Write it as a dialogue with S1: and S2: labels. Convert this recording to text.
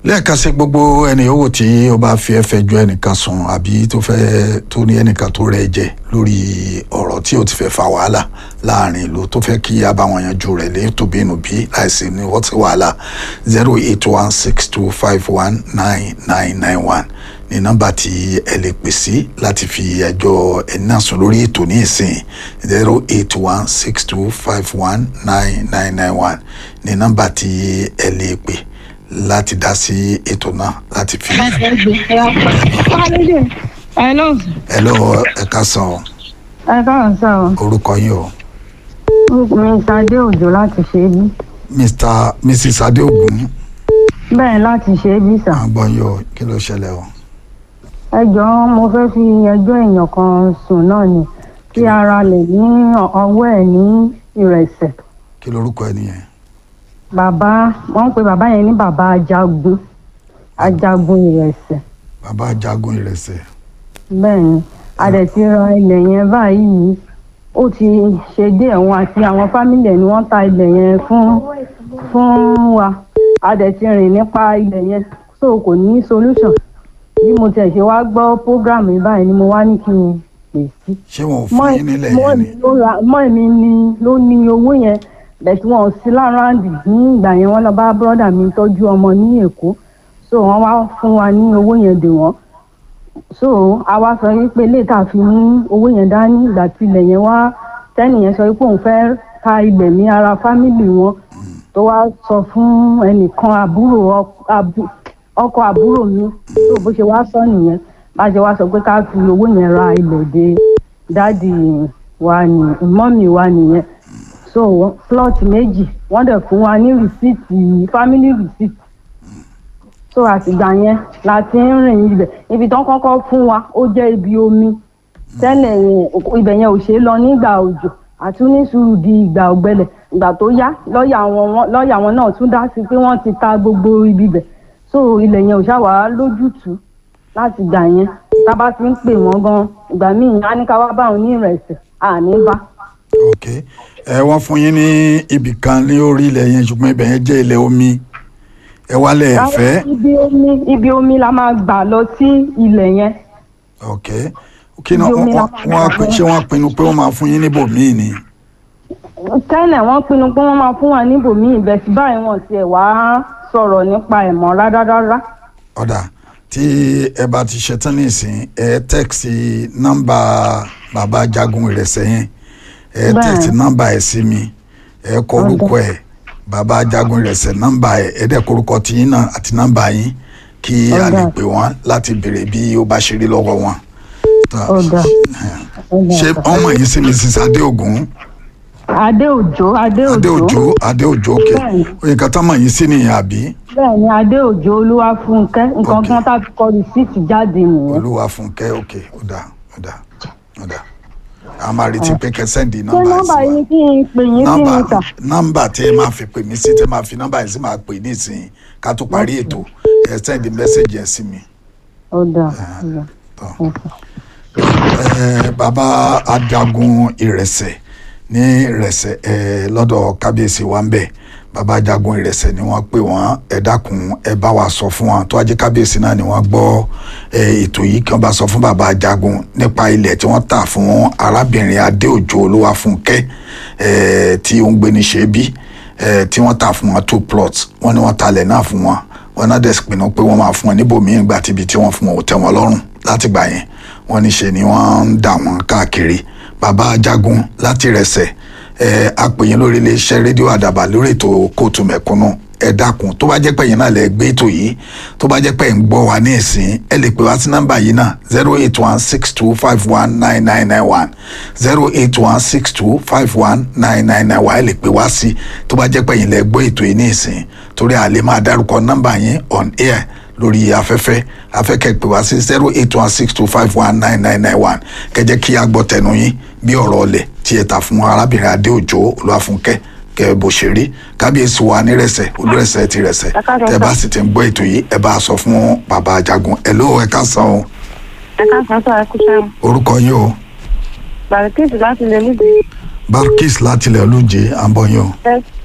S1: lẹ́ẹ̀kan sí gbogbo ẹni yòówù tí ó bá fi ẹ̀fẹ̀ ju ẹnìkan sùn àbí tó fẹ́ tó ní ẹnìkan tó rẹ̀ jẹ lórí ọ̀rọ̀ tí ó ti fẹ́ fa wàhálà láàrin ìlú tó fẹ́ kí a bá wọn yanjú rẹ̀ lé tóbi inú bí láìsí ní wọ́n ti wàhálà zero eight one six two five one nine nine nine one ní nọ́mbà tí ẹ lè pè sí láti fi ẹjọ́ ẹni náà sùn lórí ètò ní ìsìn zero eight one six two five one nine nine nine one ní nọ́mbà tí ẹ lè pè láti dá sí ètò náà láti fi.
S2: Hello.
S1: hello ẹ káàsán o
S2: Ẹ káàárọ̀ sá o.
S1: orúkọ yín o
S2: Mi Sadé Òjò láti ṣe é bí.
S1: mr mrs adeogun
S2: Bẹ́ẹ̀ láti ṣe é bí sà.
S1: àgbọn yìí o kí ló ṣẹlẹ̀ o.
S2: Ẹ jọ̀ọ́ mo fẹ́ fi ẹjọ́ èèyàn kan sùn náà ni kí ara lè ní ọwọ́ ẹ̀ ní ìrẹsẹ̀.
S1: kí lorúkọ ẹ nìyẹn
S2: Bàbá wọ́n ń pe bàbá yẹn ní bàbá ajagun ajagun ìrẹsẹ̀.
S1: bàbá ajagun ìrẹsẹ̀
S2: Bẹ́ẹ̀ ni a dẹ̀ ti ra ilẹ̀ yẹn báyìí ó ti ṣe díẹ̀ wọn àti àwọn fámìlì ẹ̀ ni wọ́n ta ilẹ̀ yẹn fún fún wa a dẹ̀ ti rìn nípa ilẹ̀ yẹn so kò ní solution bí mo tiẹ̀ ṣe wá gbọ́ program yìí báyìí ni mo wá ní kí n pè sí.
S1: ṣé wọn ò fún yín nílẹ̀
S2: mọ́
S1: yẹn ni
S2: èmi ló ra mọ́ èmi ni ló ní owó yẹn bẹ̀tí wọn ò sí láràndì ní ìgbà yẹn wọ́n lọ bá bọ́dà mi tọ́jú ọmọ ní èkó so wọ́n wá fún wa ní owó yẹn dè wọ́n so a wá sọ wípé ilé tá a fi mú owó yẹn dání ìgbà tí ilẹ̀ yẹn wá tẹ́nìyẹn sọ wípé òun fẹ́ ta ilẹ̀ ní ara fámìlì wọn tó wá sọ fún ẹnìkan àbúrò ọk- àbú- ọkọ àbúrò mi tó bó ṣe wá sọ nìyẹn bá ṣe wá sọ pé ká fi owó yẹn ra ilẹ̀ dé dáàdì wa ní mọ́mì wa nìyẹn so plot méjì wọ́n dẹ̀ fún wa ní rìsíìtì family receipt so àtìgbà yẹn la ti ń rìn ibẹ̀ ibi tán kọ́kọ́ fún wa ó jẹ́ ibi omi tẹ́lẹ̀ yẹn ibẹ̀ yẹn ò ṣe é lọ nígbà òjò àti ní sùúrù di ìgbà ọ̀gbẹlẹ̀ ìgbà tó yá lọ́ọ̀yà wọn wọn- lọ́ọ̀yà wọn náà tún dá sí pé wọ́n ti ta gbogbo ibi bẹ̀ so ilẹ̀ yẹn ò ṣàwá lójútùú láti gbà yẹn tá a bá ti ń pè wọ́n gan ìgbà míì á ní ká wá bá òun ní ìrẹsì àní bá
S1: ok ẹ wọ́n fún yín ní ibì kan ní orí ilẹ̀ yẹn ṣùgbọ́n ibẹ̀ yẹn jẹ́ ilẹ̀ omi ẹ wálẹ̀ ẹ fẹ́
S2: ibi omi ibi omi la máa gbà lọ sí ilẹ̀ yẹn
S1: ok kí ni
S2: Ibi omi
S1: wọ́n
S2: la
S1: wọ́n
S2: máa
S1: á pín-
S2: gbà.
S1: ṣé wọ́n pinnu pé wọ́n máa fún yín níbòmíì ni
S2: tẹ́lẹ̀ wọ́n pinnu pé wọ́n máa fún wa níbòmíì ìbẹ̀sí báyìí wọ́n tiẹ̀ wá sọ̀rọ̀ nípa ẹ̀ mọ́ rárá
S1: ọ̀dà tí ẹ bá ti ṣetán nísìn ẹ tẹ́ẹ̀sì nọ́mbà bàbá ajagun ìrẹsẹ̀ yẹn ẹ
S2: Bẹ́ẹ̀.
S1: tẹ́ẹ̀sì nọ́mbà ẹ̀ sí mi ẹ kọ orúkọ ẹ̀ bàbá ajagun ìrẹsẹ̀ nọ́mbà ẹ̀ ẹ dẹ̀ kọ orúkọ tiyín náà àti nọ́mbà yín kí a lè
S2: Ọ̀dà.
S1: pè wọ́n láti béèrè bí ó bá ṣe rí lọ́wọ́ wọn. Tá-
S2: Ọ̀dà.
S1: ṣé ọmọ yìí sí mrs adéògùn
S2: adé òjò adé òjò
S1: adéòjò adéòjò òkè
S2: Bẹ́ẹ̀ni.
S1: oye kàtà mọ̀ yìí sí nìyẹn àbí
S2: bẹ́ẹ̀ ni adé òjò olúwafúnkẹ́ nǹkan
S1: Ok.
S2: kan tá a fi kọ rìsíìtì jáde nìyẹn
S1: olúwa fúnkẹ́ òkè ọ̀dà ọ̀dà ọ̀dà a máa retí pé kẹsẹ́ǹdì
S2: ṣé
S1: nọ́mbà
S2: nọ́mbà
S1: yìí
S2: yín
S1: sí
S2: kí n pè yín
S1: wa
S2: sí
S1: nọ́mbà
S2: mi tà
S1: nọ́mbà tí ẹ máa fi pè mí sí tí ẹ máa fi nọ́mbà yìí sí máa pè ní ìsìn ká tó parí ètò ẹ sẹ́ǹdì mẹ́sẹ̀gì ẹ̀ sí mi.
S2: ọ̀dà ọ̀dà.
S1: Tọ́. Ẹ, bàbá ajagun ìrẹsẹ̀ ní ìrẹsẹ̀ ẹ lọ́dọ̀ kábíyèsí wa ń bẹ̀ bàbá ajagun ìrẹsẹ̀ ni wọ́n pè wọ́n ẹ dákun ẹ bá wa sọ fún wọn tó ajé kábíyèsí náà ni wọ́n gbọ́ ẹ ètò yìí kí wọ́n bá sọ fún bàbá ajagun nípa ilẹ̀ tí wọ́n tà fún arábìnrin adéòjò olúwafúnkẹ́ ẹ tí ó ń gbé ní ṣebí ẹ tí wọ́n tà fún wọn two plots wọ́n ní wọ́n talẹ̀ náà fún wọn wọn náà dẹ̀ pinnu pé wọ́n máa fún wọn níbòmíì gbà tíbi tí wọ́n fún wọn ò tẹ́ wọn lọ́rùn láti gbà yẹn wọ́n ní ṣe ni wọ́n ń dà wọ́n káàkiri bàbá ajagun láti rẹsẹ̀ ẹ apèyìn lórí iléeṣẹ́ rédíò àdàbà lórí ètò kóòtù mẹ̀kúnnù ẹ dákun tó bá jẹ́ pé yín náà lẹ gbé ètò yìí tó bá jẹ́ pé ẹ̀ ń gbọ́ wa ní ìsín ẹ lè pè wá sí nọ́mbà yìí náà zero eight one six two five one nine nine nine one zero eight one six two five one nine nine nine one ẹ lè pè wá sí tó bá jẹ́ pé yín lẹ gbọ́ ètò yìí ní ìsín torí a lè máa dárúkọ nọ́mbà yín on air lórí afẹ́fẹ́ afẹ́kẹ́ pè wá sí zero eight one six two five one nine nine nine one kẹjẹ kí a gbọ́ tẹnu yín bí ọ̀rọ̀ ọlẹ̀ tí ẹ ta fún arábìnrin adéòjò olúwàfúnkẹ́ kẹ bó ṣe rí kábíyèsí wa nírẹsẹ̀ olúrẹsẹ̀ ti rẹsẹ̀
S3: Ẹ káàsán
S1: tẹ bá
S3: sà.
S1: sì ti ń gbọ́ ètò yìí ẹ bá a sọ fún bàbá ajagun ẹ ló ẹ ká san o
S3: ẹ káàsán sọ ẹ kú sẹ́wọ̀n
S1: orúkọ yín o
S3: bàrẹ̀kìtì láti lè níbi
S1: barkis látilẹ̀ olóje à ń bọ̀ yín o
S3: ẹ